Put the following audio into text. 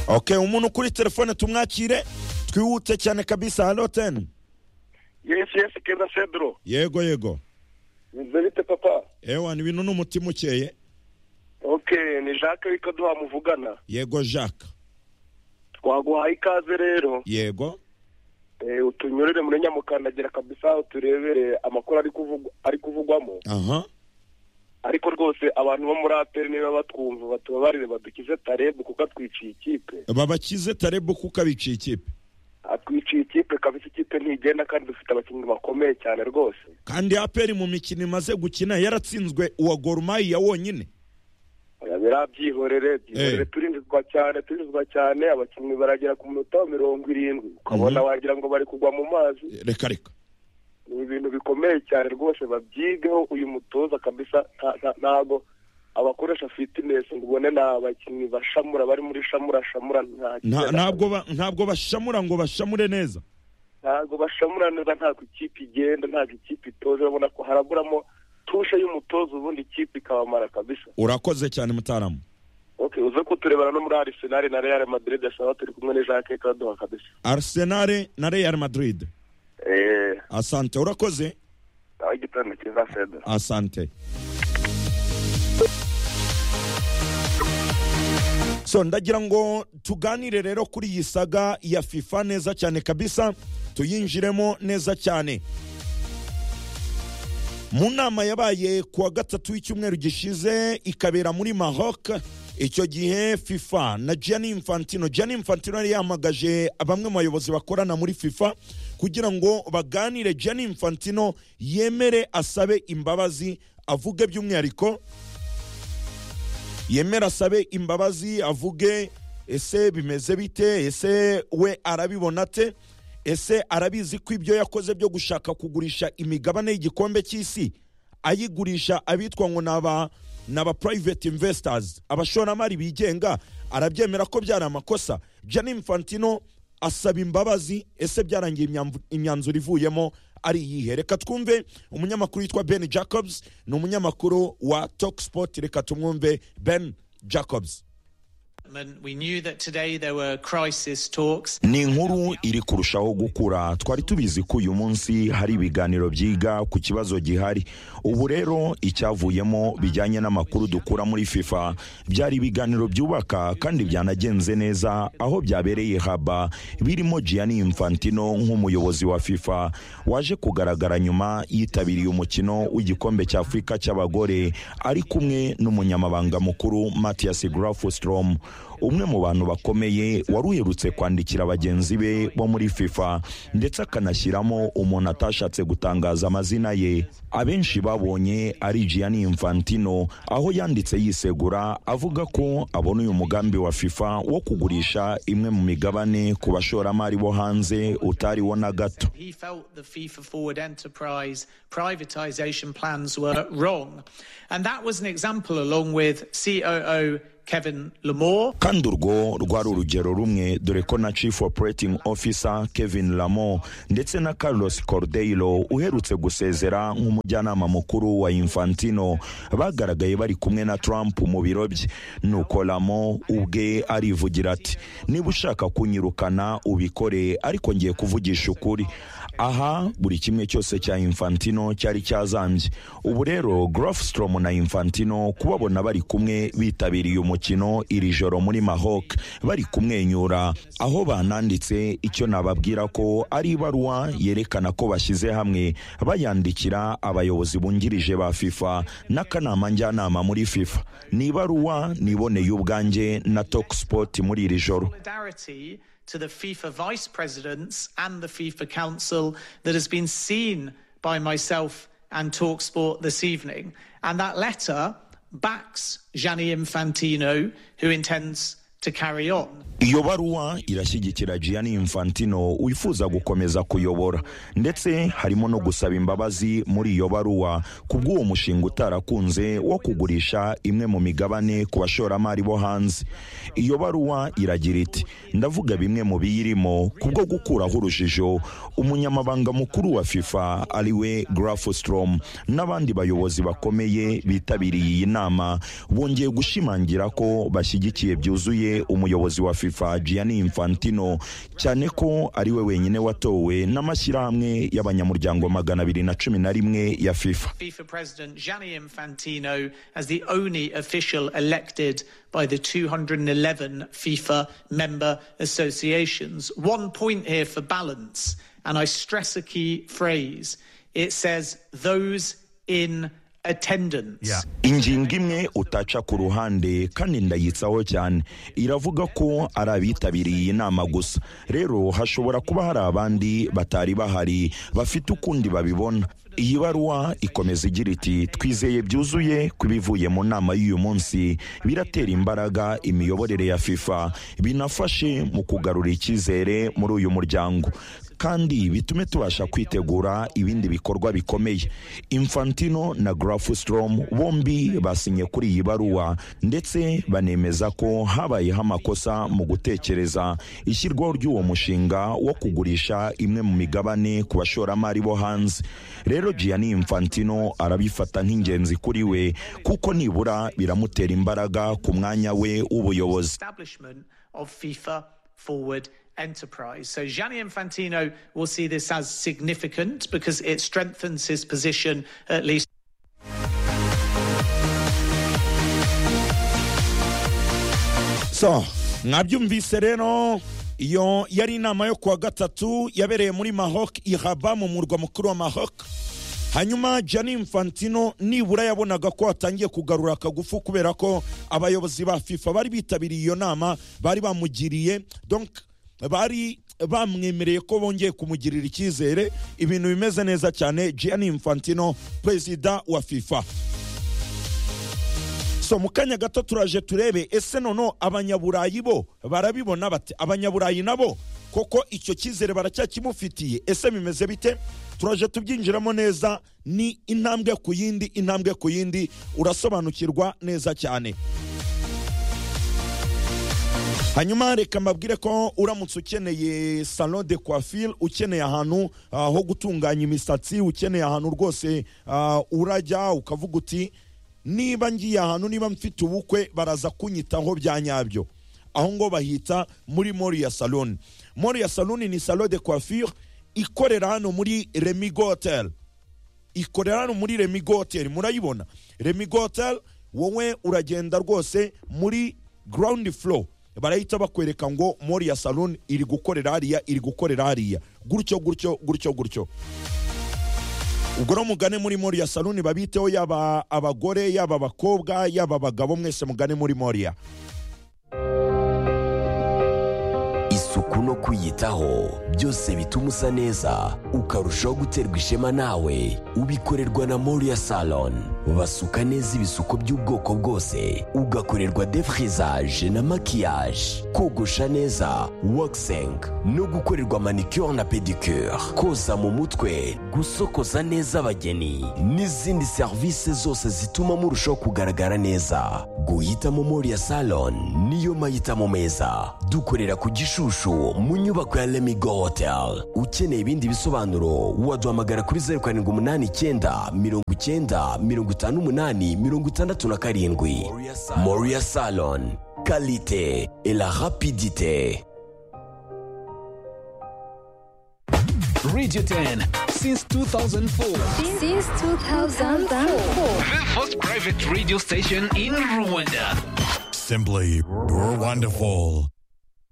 ok umuntu kuri telefone tumwakire twihute cyane kabisa halo teni yesi yesi kenda sedro yego yego meze bite papa ewa ni ibintu n'umutima ukeye ok ni jacques ariko duha muvugana yego jacques twaguhaye ikaze rero yego eh, utunyurire muri nyamukandagira kabisa uturebere amakuru ari kuvugwa- ari kuvugwamo aha ariko rwose abantu bo muri aperi niba batwumva batubabarire badukize tarebu kuko atwiciye ikipe babakize tarebu kuko abiciye ikipe atwiciye ikipe kabisa ikipe ntigenda kandi dufite abakinnyi bakomeye cyane rwose kandi aperi mu mikino imaze gukina yaratsinzwe uwa gorumayi ya wonyine Oya, birabyihorere byihorere Eh. turinzwa cyane turinzwa cyane abakinnyi baragera ku munota wa mirongo irindwi ukabona wagira ngo bari kugwa mu mazi reka reka ni ibintu bikomeye cyane rwose babyigeho uyu mutoza kabisa nta- nta- ntago abakoresha fitness ngo ubone ni abakinnyi bashamura bari muri shamura shamura nta Nta- ntabwo ba- ntabwo bashamura ngo bashamure neza ntabwo bashamura neza ntabwo ikipe igenda ntabwo ikipe itoza urabona ko haraburamo tushe y'umutoza ubundi ikipe ikabamara kabisa urakoze cyane mutaramu okay uze kuturebana no muri Arsenal na Real Madrid asaba turi kumwe na Jacques Kaduha kabisa arisenali na real madrid eh asante urakoze aho igitanda cyiza Fedra asante so ndagira ngo tuganire rero kuri iyi saga ya fifa neza cyane kabisa tuyinjiremo neza cyane mu nama yabaye ku wa gatatu w'icyumweru gishize ikabera muri maroc icyo gihe fifa na gianni infantino gianni infantino yari yahamagaje bamwe mu bayobozi bakorana muri fifa kugira ngo baganire gianni infantino yemere asabe imbabazi avuge by'umwihariko yemera asabe imbabazi avuge ese bimeze bite ese we arabibona te ese arabizi ko ibyo yakoze byo gushaka kugurisha imigabane y'igikombe cy'isi ayigurisha abitwa ngo ni aba ni aba private investors abashoramari bigenga arabyemera ko byari amakosa Gianni Infantino asaba imbabazi ese byarangiye imyamvu- imyanzuro ivuyemo ari iyihe reka twumve umunyamakuru witwa ben jacobs ni umunyamakuru wa toksport reka tumwumve ben jacobs And we knew that today there were crisis talks. ni inkuru iri kurushaho gukura twari tubizi ko uyu munsi hari ibiganiro byiga ku kibazo gihari ubu rero icyavuyemo bijyanye n'amakuru dukura muri fifa byari ibiganiro byubaka kandi byanagenze neza aho byabereye haba birimo gianni infantino nk'umuyobozi wa fifa waje kugaragara nyuma yitabiriye umukino w'igikombe cy'afurika cy'abagore ari kumwe n'umunyamabanga mukuru mathias grafostrom umwe mu bantu bakomeye wari uherutse kwandikira bagenzi be bo muri fifa ndetse akanashyiramo umuntu atashatse gutangaza amazina ye abenshi babonye ari gianni infantino aho yanditse yisegura avuga ko abona uyu mugambi wa fifa wo kugurisha imwe mu migabane ku bashoramari bo hanze utariwo na gato He felt the FIFA Forward Enterprise privatization plans were wrong. And that was an example, along with COO Kevin Lamore. kandi urwo rwari urugero rumwe dore ko na chief operating officer kevin lamo ndetse na carlos cordeiro uherutse gusezera nk'umujyanama mukuru wa infantino bagaragaye bari kumwe na trump mu biro bye nuko lamo ubwe arivugira ati niba ushaka kunyirukana ubikore ariko ngiye kuvugisha ukuri aha buri kimwe cyose cya infantino cyari cyazambye ubu rero grofstrom na infantino kubabona bari kumwe bitabiriye umukino iri joro muri mahok bari kumwenyura aho bananditse icyo nababwira ko ari ibaruwa yerekana ko bashyize hamwe bayandikira abayobozi bungirije ba fifa n'akanama njyanama muri fifa ni ibaruwa niboneye ubwanjye na tokspot muri iri joro Solidarity to the FIFA vice presidents and the FIFA council that has been seen by myself and Talksport this evening. And that letter backs Gianni Infantino, who intends to carry on. iyo baruwa irashyigikira gianni infantino wifuza gukomeza kuyobora ndetse harimo no gusaba imbabazi muri iyo baruwa ku bw'uwo mushinga utarakunze wo kugurisha imwe mu migabane ku bashoramari bo hanze iyo baruwa iragira iti ndavuga bimwe mu biyirimo kubwo gukuraho urujijo umunyamabanga mukuru wa fifa ariwe grafostrom n'abandi bayobozi bakomeye bitabiriye iyi nama bongeye gushimangira ko bashyigikiye byuzuye umuyobozi wa fifa fifa gianni infantino cyane ko ari we wenyine watowe n'amashyirahamwe y'abanyamuryango magana abiri na cumi na rimwe ya fifa FIFA President Gianni Infantino as the only official elected by the 211 FIFA member associations. One point here for balance, and I stress a key phrase it says those in attendance. Yeah. ingingo imwe utaca ku ruhande kandi ndayitsaho cyane iravuga ko ari abitabiriye iyi nama gusa rero hashobora kuba hari abandi batari bahari bafite ukundi babibona iyi baruwa ikomeza igira iti twizeye byuzuye ku ibivuye mu nama y'uyu munsi biratera imbaraga imiyoborere ya fifa binafashe mu kugarura icyizere muri uyu muryango kandi bitume tubasha kwitegura ibindi bikorwa bikomeye infantino na grafustrom bombi basinye kuri iyi baruwa ndetse banemeza ko habayeho amakosa mu gutekereza ishyirwaho ry'uwo mushinga wo kugurisha imwe mu migabane ku bashoramari bo hanze rero gianni infantino arabifata nk'ingenzi kuri we kuko nibura biramutera imbaraga ku mwanya we w'ubuyobozi establishment of FIFA Forward Enterprise. So Gianni Infantino will see this as significant because it strengthens his position at least. so mwabyumvise rero iyo yari inama yo kuwa gatatu yabereye muri mahok ihaba mu murwa mukuru wa mahok hanyuma jani infantino nibura yabonaga ko atangiye kugarura akagufu kubera ko abayobozi ba fifa bari bitabiriye iyo nama bari bamugiriye donc bari bamwemereye ko bongeye kumugirira icyizere ibintu bimeze neza cyane jani infantino perezida wa fifa so mu kanya gato turaje turebe ese noneho abanyaburayi bo barabibona bate abanyaburayi nabo koko icyo cyizere baracyakimufitiye ese bimeze bite turaje tubyinjiramo neza ni intambwe ku yindi intambwe ku yindi urasobanukirwa neza cyane hanyuma reka mbabwire ko uramutse ukeneye salon de coiffure ukeneye ahantu ah, ho gutunganya imisatsi ukeneye ahantu rwose ah, urajya ukavuga uti niba ngiye ahantu niba mfite ubukwe baraza kunyitaho bya nyabyo aho ngo bahita muri moriya salon moriya salon ni salon de coiffure ikorera hano muri remigo hotel ikorera hano muri remigo hotel murayibona remigo hotel wowe uragenda rwose muri ground floor barahita bakwereka ngo moriya salon iri gukorera hariya iri gukorera hariya gutyo gutyo gutyo gutyo ubwo rero mugane muri moriya saloni babiteho yaba abagore yaba abakobwa yaba abagabo mwese mugane muri moriya isuku no kwiyitaho byose bituma usa neza ukarushaho guterwa ishema nawe ubikorerwa na moriya salon basuka neza ibisuko by'ubwoko bwose ugakorerwa defrizaje na makiyaje kogosha neza wakisengi no gukorerwa manicure na pedicure koza mu mutwe gusokoza neza abageni n'izindi serivisi zose zituma murushaho kugaragara neza guhitamo moriya salon niyo mahitamo meza dukorera ku gishushu mu nyubako ya lemigo hotel ukeneye ibindi bisobanuro waduhamagara kuri zeru karindwi umunani icyenda mirongo icyenda mirongo itanu umunani mirongo itandatu na karindwi moriya salon kalite et la rapidite Radio 10 since 2004. Since 2004. The first private radio station in Rwanda. Simply, you're wonderful.